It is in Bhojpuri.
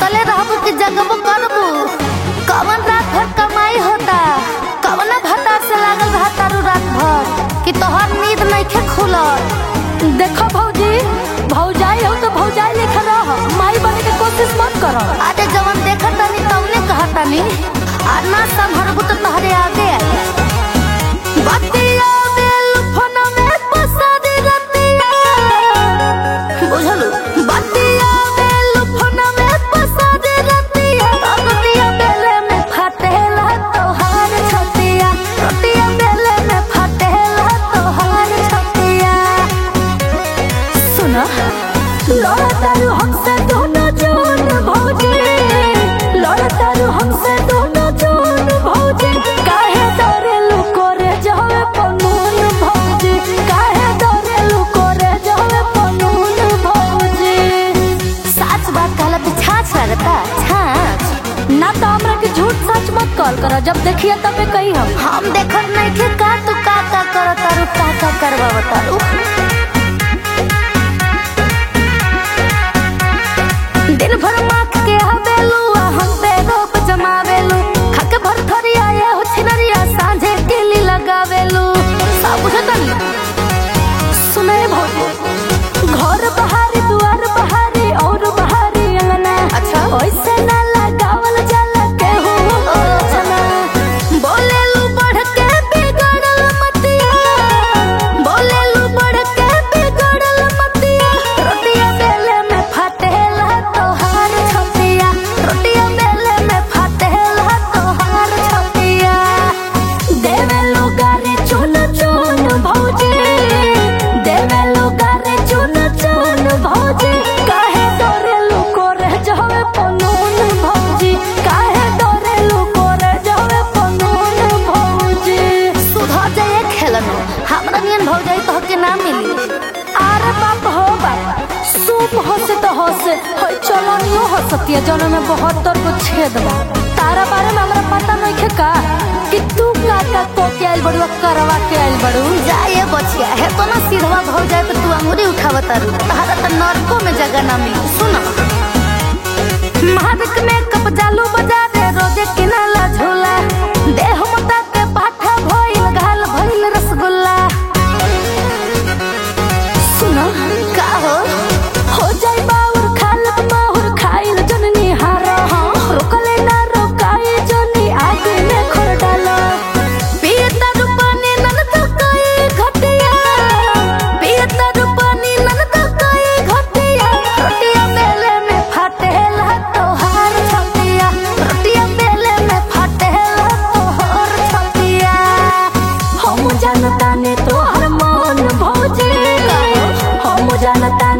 सुतले रहबू कि जगबू करबू कवन रात भर कमाई होता कवना भतार से लागल रहा तारू रात भर कि तोहर नींद नइखे खुलल देखो भौजी भौजाई हो तो भौजाई लेखा रह माई बने के कोशिश मत करो आजे जवन देखत तनी तवने कहत तनी आ ना संभरबू तो तहरे आगे आई बतिया बेल फोन में पसादी रतिया बुझलू बतिया बेल फोन में पसादी रतिया रतिया बेले में फटेला तोहार छतिया रतिया बेले में फटेला तोहार छतिया सुना लड़ा तारू हमसे दोनों जोन भौजी लड़ा तारू हमसे दोनों जोन भौजी काहे डरे लुको रे जावे पनून भौजी काहे डरे लुको रे जावे पनून भौजी सच बात कहला तो छाछ लगता छाछ ना तो हमरा के झूठ सच मत कॉल करो जब देखिए तबे कही हम हम देखत नहीं थे का तू का का कर तारू का का करवा तारू दिन भर माख के हवेलू आ हम पे रोप जमावेलू खाके भर थरिया ये हो छिनरिया सांझे केली लगावेलू सब बुझतन सुने भौजी घर बहारी दुआर बहारी और बहारी अंगना अच्छा। ओइसे ना लगावल जाला केहू चना बोलेलू बढ़ के बिगड़ल मतिया बोलेलू बढ़ के बिगड़ल मतिया रोटिया बेले में फटेला तोहार छतिया रोटिया बेले में फटेला तोहार छतिया देवे लोगारे चुन चुन भौजी देवे लोगारे चुन चुन भौजी काहे डरे लुको रह जावे पनून भौजी काहे डरे लुको रह जावे पनून भौजी सुधर जाए खेलनो हमरा नियन भौ जाई तो के ना मिली अरे बाप हो बाप सूप हंसे तो हंसे होय चलनियो हंसतिया जौन में बहत्तर गो छेद बा तारा बारे में हमरा पता नहीं खे का कि तू का का को के आइल बड़ू करवा के आइल बड़ू जाए बचिया है तो ना सीधवा भौ जाए तो तू अंगुरी उठावत तारू तहरा तो नरको में जगह ना मिली सुन महाविक में कप जालू बजा दे रोजे किनाला झूला देह मता के पाठा भइल घाल भइल रसगुल्ला सुनो का हो हो जाई बाउर खाल माहुर खाइल जननी हारा रोकले ना रोकाई जनी आगे में खोर डालो पियता रूपानी नन तो कोई घटिया पियता रूपानी नन तो कोई घटिया रोटिया बेले में फटेला तोहार छतिया रोटिया बेले में फटेला तोहार छतिया हम जानता ने तोहर मन भौजी हम जानता